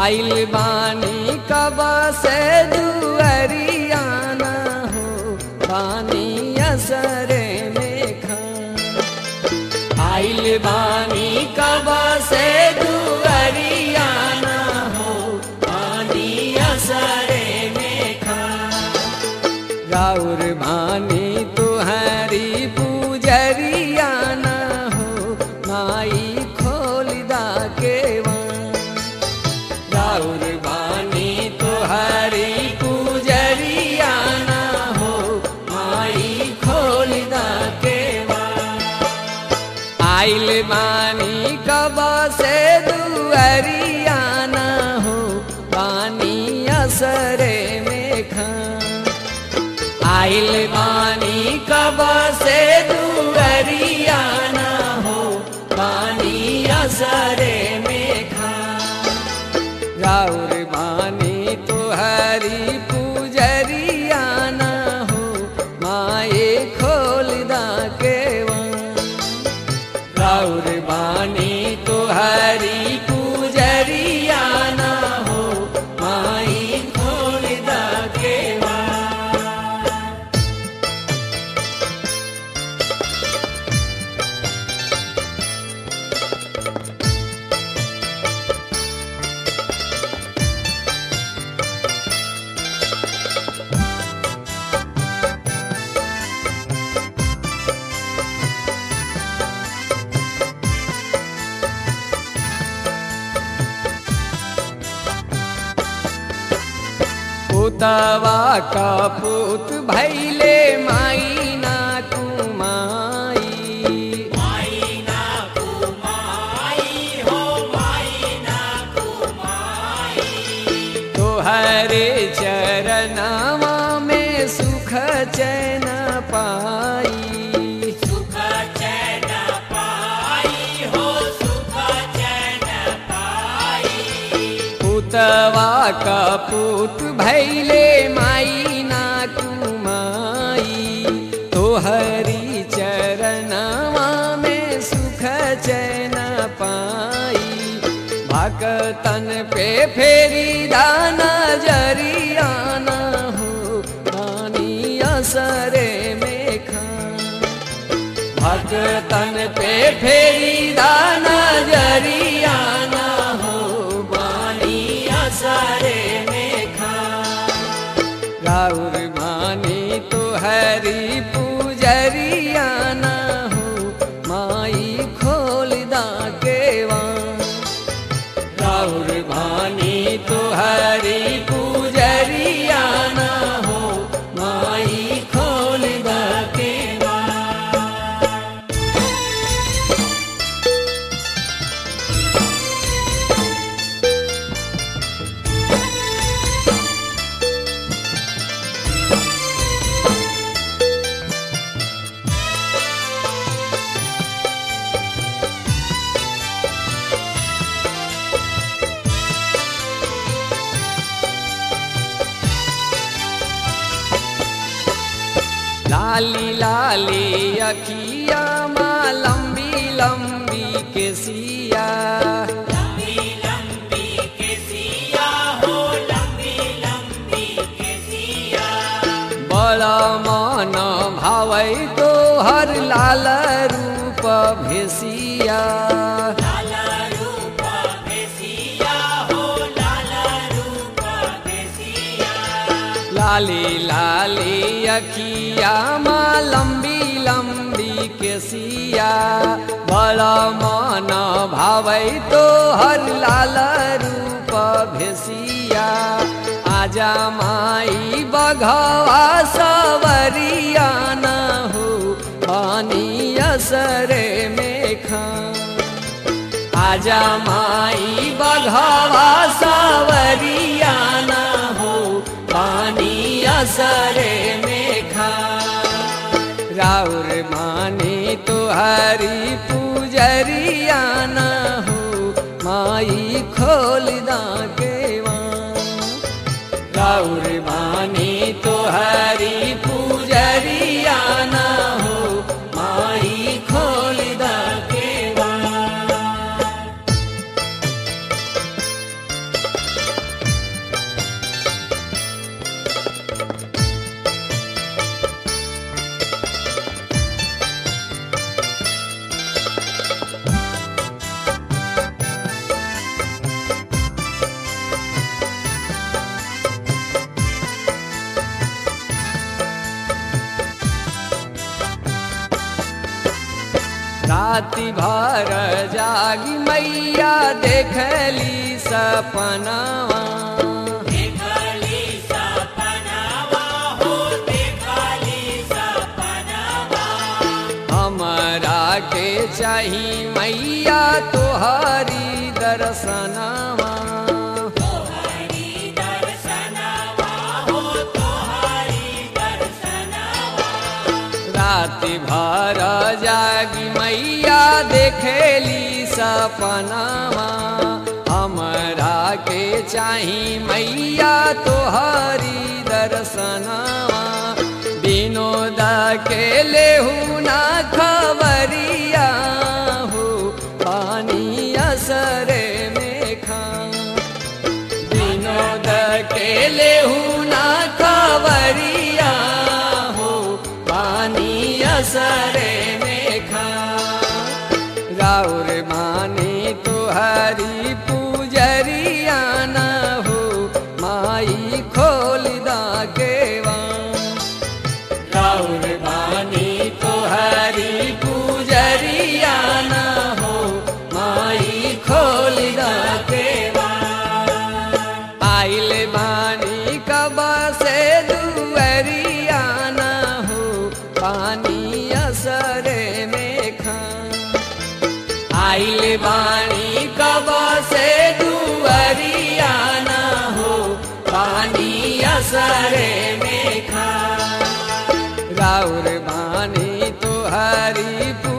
आइल बानी कब से दुअरियाना हो बानी असरे में खा आइल बानी कब से दुअरियाना हो बानी असरे में खा राउर भानी तुहरी पूजरिया न हो माई खोलदा के राउर भानी तुहरी पूजरिया न हो माई खोलदा के आइल बानी कब से दुअरिया न हो पानी असरे में खा आइल बानी कब से दुअरिया न हो पानी असरे में खा राउर बानी तुहरी पूजरिया न हो माए खोलदा के राउर बानी तुहरी पूजरिया न हो माई खोलदा के पुतवा का पुत भैले माई ना कुमाई तोहरे चरणवा में सुख चैन पाई पुतवा का पुत भैले माई ना कुमाई तोहरी चरणवा में सुख चैन पाई भक्तन पे फेरी दाना जरिया न हो पानी असरे में खा भक्तन पे फेरी दाना जरिया न हो बानी असरे में खा राउर मानी तो हरी पूजरिया न हो माई खोलदा केवा राउर मानी तो हरी पूजरिया न हो माई खोलदा केवा लाली लाली अखिया माँ लंबी लंबी के सिया बड़ा मन भावै तो हर लाल रूप भेसिया लाली लाली अखिया माँ लंबी लंबी के सिया बड़ा मन भावै तो हर लाल रूप भेसिया आजा माई बघवा सवरिया न हो पानी असरे में खा आजा माई बघवा सावरिया न हो पानी असरे में खा राउर माने तो हरी पूजरिया न हो माई खोलदा केवा राउर माने तो हरी पूजरिया न हो माई खोलदा केवा राति भर जागी मैया देखली सपनावा देखली सपनावा हो देखली सपनावा हमरा के चाही मैया तोहरी दर्शनावा तोहरी दर्शनवा हो तोहरी दर्शनवा राति भर जागी मैया देखली सपनावा हमरा के चाही मैया तोहरी दर्शनावा विनोद के लेहू ना खबरिया हो पानी असरे में खा विनोद के लेहू ना खबरिया हो पानी असरे में खा राउर मानी तुहरी पूजरिया न हो माई खोल दा केवा राउर मानी तुहरी पूजरिया न हो माई खोल दा केवा आइल बानी कब से दुअरिया न हो पानी असरे में खा आइल बानी कब से दुअरिया न हो पानी असरे में खा राउर बानी तुहरी पू